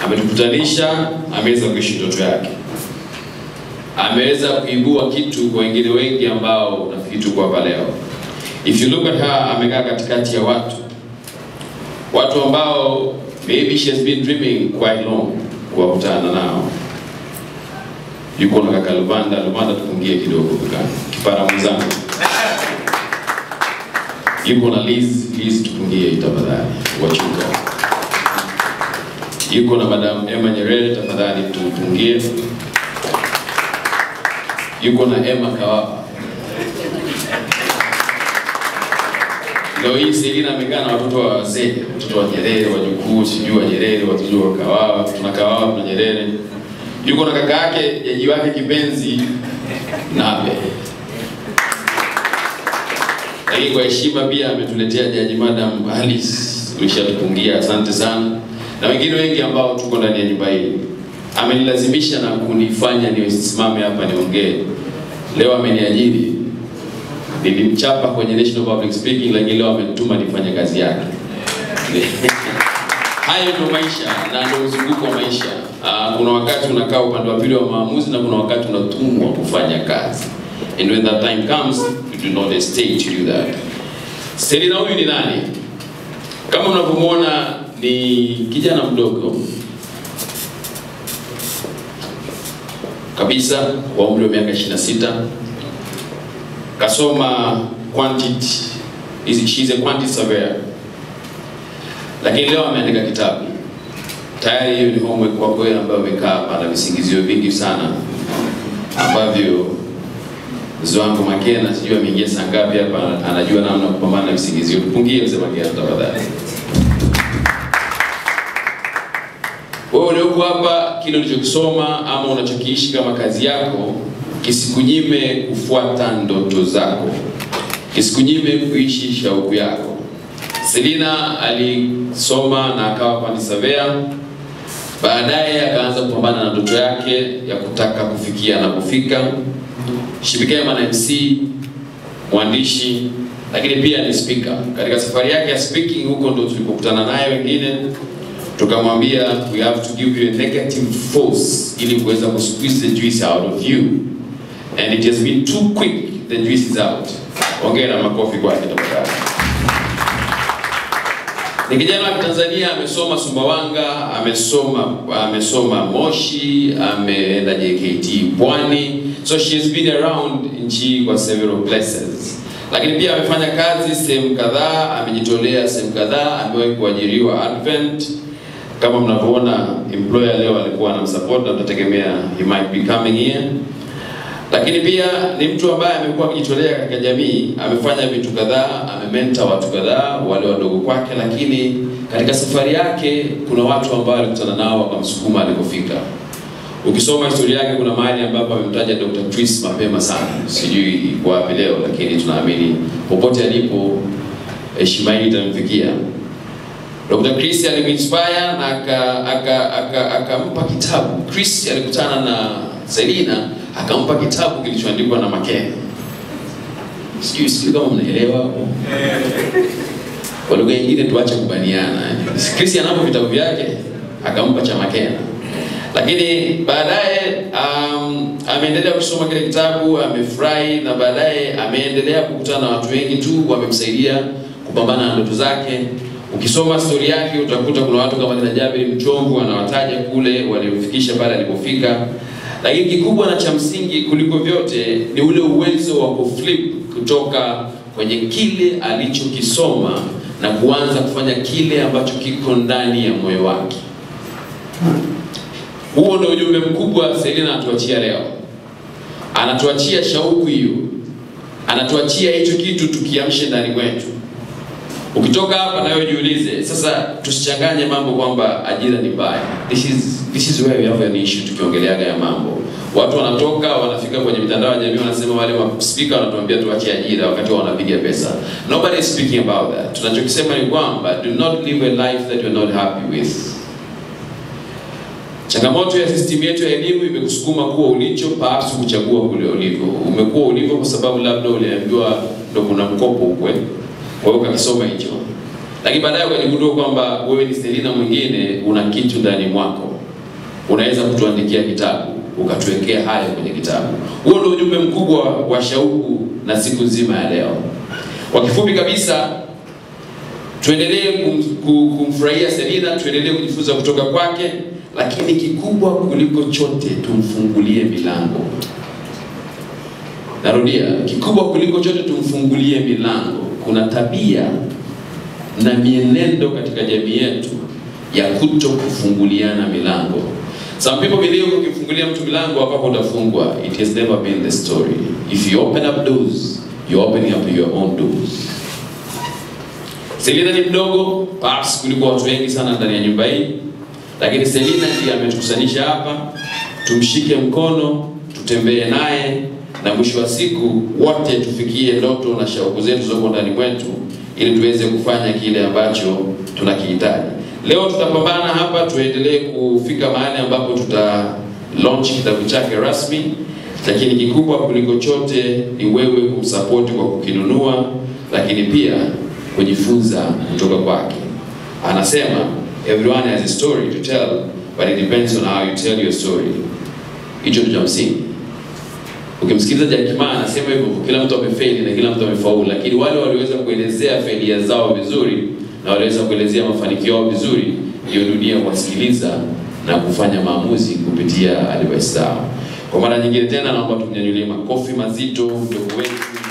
ametukutanisha, ameweza kuishi ndoto yake, ameweza kuibua kitu kwa wengine wengi ambao nafikiri tuko hapa leo. If you look at her, amekaa katikati ya watu watu ambao maybe she has been dreaming quite long kuwakutana nao. Yuko na kaka Luvanda. Luvanda, tupungie kidogo kaka, kipara mwenzangu. Yuko na Liz. Liz, tupungie tafadhali, wachuka. Yuko na Madam Emma Nyerere, tafadhali tupungie. Yuko na Emma Kawapa. Leo hii Selina amekaa na watoto wa wazee, watoto wa Nyerere, wajukuu, sijui wa Nyerere, watoto wa Kawawa, tuna Kawawa, tuna Nyerere. Yuko na kaka yake, jaji wake kipenzi Nabe. Lakini kwa heshima pia ametuletea jaji Madam Alice, ulishatupungia, asante sana, na wengine wengi ambao tuko ndani ya nyumba hii. Amenilazimisha na kunifanya nisimame hapa niongee. Leo ameniajiri nilimchapa kwenye National Public Speaking, lakini leo amenituma nifanye kazi yake. Hayo ndio maisha na ndio mzunguko wa maisha. Uh, kuna wakati unakaa upande wa pili wa maamuzi na kuna wakati unatumwa kufanya kazi. And when that time comes, you do not stay to do that. Selina huyu ni nani? Kama unavyomwona ni kijana mdogo kabisa wa umri wa miaka 26 kasoma quantity is she's a quantity surveyor, lakini leo ameandika kitabu tayari. Hiyo ni homework kwa kweli, ambayo amekaa hapa na visingizio vingi sana ambavyo Zwangu Makena sijui ameingia saa ngapi hapa, anajua namna ya kupambana na visingizio. Tupungie mzee Makena tafadhali. Wewe ulioko hapa, kile ulichokisoma ama unachokiishi kama kazi yako kisikunyime kufuata ndoto zako, kisikunyime kuishi shauku yako. Selina alisoma na akawa pani surveyor, baadaye akaanza kupambana na ndoto yake ya kutaka kufikia anapofika. She became an MC, mwandishi, lakini pia ni speaker. Katika safari yake ya speaking, huko ndo tulipokutana naye wengine tukamwambia we have to give you a negative force ili kuweza kusqueeze the juice out of you and it has been too quick the juice is out. Ongera makofi kwake tafadhali. Ni kijana wa Tanzania, amesoma Sumbawanga, amesoma amesoma Moshi, ameenda JKT Pwani, so she has been around nchi kwa several places, lakini pia amefanya kazi sehemu kadhaa, amejitolea sehemu kadhaa, amewahi kuajiriwa Advent kama mnavyoona, employer leo alikuwa anamsupport na tutategemea he might be coming here lakini pia ni mtu ambaye amekuwa akijitolea katika jamii, amefanya vitu kadhaa, amementa watu kadhaa, wale wadogo kwake, lakini katika safari yake kuna watu ambao alikutana nao wakamsukuma alikofika. Ukisoma historia yake, kuna mahali ambapo amemtaja Dr. Chris mapema sana, sijui iko wapi leo, lakini tunaamini popote alipo heshima hii itamfikia. Dr. Chris aliminspire na akampa aka, aka, aka kitabu. Chris alikutana na Selina akampa kitabu kilichoandikwa na Makena. Sijui sijui kama mnaelewa hapo. Kwa lugha nyingine tuache kubaniana. Chris anapo vitabu vyake akampa cha Makena. Lakini baadaye um, ameendelea kusoma kile kitabu, amefurahi na baadaye ameendelea kukutana na watu wengi tu wamemsaidia kupambana na ndoto zake. Ukisoma stori yake utakuta kuna watu kama kina Jabir Mchomvu anawataja kule walimfikisha pale alipofika lakini kikubwa na cha msingi kuliko vyote ni ule uwezo wa kuflip kutoka kwenye kile alichokisoma na kuanza kufanya kile ambacho kiko ndani ya moyo wake. Huo ndio ujumbe mkubwa Selina anatuachia leo. Anatuachia shauku hiyo, anatuachia hicho kitu tukiamshe ndani mwetu. Ukitoka hapa nawe jiulize sasa, tusichanganye mambo kwamba ajira ni mbaya. This is this is where we have an issue tukiongeleaga ya mambo. Watu wanatoka wanafika kwenye mitandao ya jamii wanasema wale speaker wanatuambia tuache ajira wakati wao wanapiga pesa. Nobody is speaking about that. Tunachokisema ni kwamba do not live a life that you're not happy with. Changamoto ya system yetu ya elimu imekusukuma kuwa ulicho, perhaps kuchagua kule ulivyo. Umekuwa ulivyo kwa sababu labda uliambiwa ndo kuna mkopo ukwe, kwa hiyo ukakisoma hicho. lakini baadaye ukajigundua kwamba wewe ni Selina mwingine, una kitu ndani mwako, unaweza kutuandikia kitabu, ukatuwekea hayo kwenye kitabu. Huo ndio ujumbe mkubwa wa shauku na siku nzima ya leo. Kwa kifupi kabisa, tuendelee kum, kum, kumfurahia Selina, tuendelee kujifunza kutoka kwake, lakini kikubwa kuliko chote tumfungulie milango. Narudia, kikubwa kuliko chote tumfungulie milango. Kuna tabia na mienendo katika jamii yetu ya kuto kufunguliana milango. Some people believe ukimfungulia mtu milango hapo utafungwa. It has never been the story. If you open up doors, you're opening up your own doors. Selina ni mdogo perhaps kuliko watu wengi sana ndani ya nyumba hii, lakini Selina ndiye ametukusanisha hapa, tumshike mkono, tutembee naye na mwisho wa siku wote tufikie ndoto na shauku zetu zoko ndani mwetu ili tuweze kufanya kile ambacho tunakihitaji. Leo tutapambana hapa, tuendelee kufika mahali ambapo tuta launch kitabu chake rasmi, lakini kikubwa kuliko chote ni wewe kumsapoti kwa kukinunua, lakini pia kujifunza kutoka kwake. Anasema everyone has a story to tell but it depends on how you tell your story. Hicho ndio cha msingi. Ukimsikiliza Jack Ma anasema hivyo, kila mtu amefeli na kila mtu amefaulu, lakini wale walioweza kuelezea failia zao vizuri na waliweza kuelezea mafanikio yao vizuri, hiyo dunia kuwasikiliza na kufanya maamuzi kupitia advice zao. Kwa mara nyingine tena, naomba tumnyanyulie makofi mazito mdogo wetu